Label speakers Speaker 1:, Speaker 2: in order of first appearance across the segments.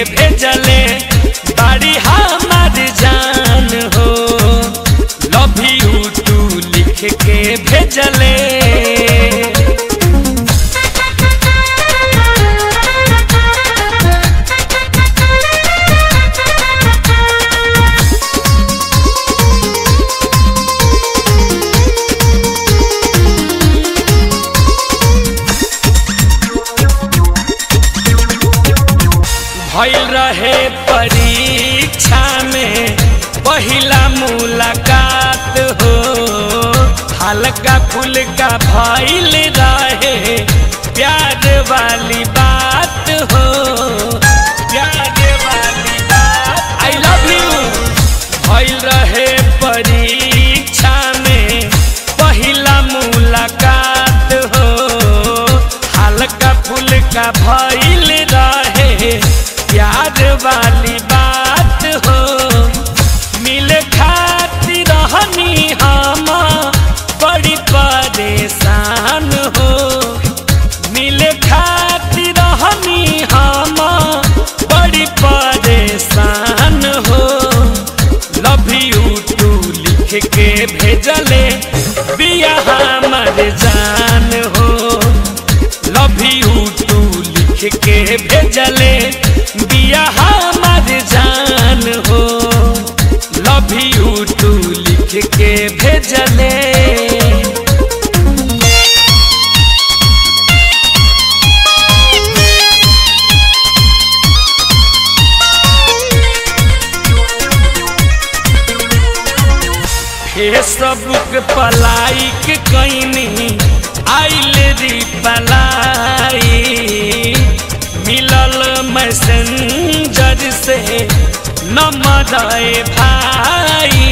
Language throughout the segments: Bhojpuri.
Speaker 1: भेजले बाड़ी हमार जान हो लव यू टू लिख के भेजले भइल रहे परीक्षा में पहिला मुलाकात हो हल्का फुल्का भइल रहे प्यार वाली बात हो प्यार वाली बात आई लव यू भइल रहे परीक्षा में पहिला मुलाकात हो हल्का फुल्का भइल रहे प्यार वाली बात हो मिले खातिर रहनी हम बड़ी परेशान हो मिले खातिर रहनी हम बड़ी परेशान हो लव यू टू लिख के भेजले बिया हमर जान हो लव यू टू लिख के भेजले बिया हमर जान हो लव यू टू लिख के भेजले फेसबुक पलाइक कैनी आइल री पलाई मिलल मैसेंजर से नंबर भाई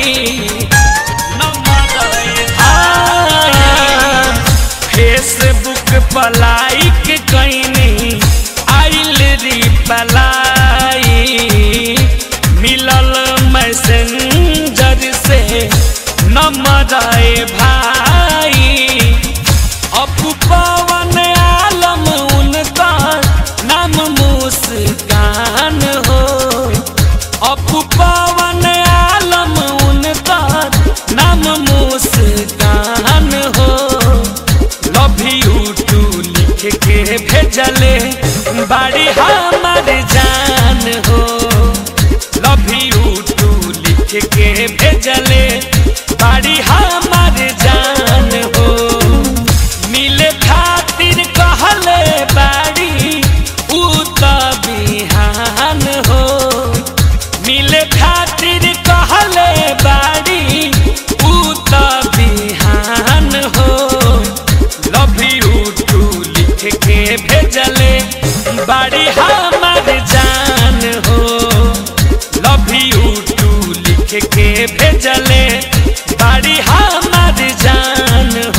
Speaker 1: नंबर भाई फेसबुक पलाइक कैनी आइल री पलाई मिलल मैसेंजर से नंबर भाई अपू पवन आलम उनका नाम मुस्कान हो अपू पवन आलम उनका नाम मुस्कान हो लव यू टू लिख के भेजले बाड़ी हमार जान हो लव यू टू लिख के भेजले बाड़ी हमार जान हो मिले खातिर कहले बाड़ी ऊ त बिहान हो मिले खातिर कहले बाड़ी ऊ त बिहान हो लव यू टू लिख के भेजले बाड़ी हमार जान हो लव यू टू लिख के भेजले बाड़ी हमार जान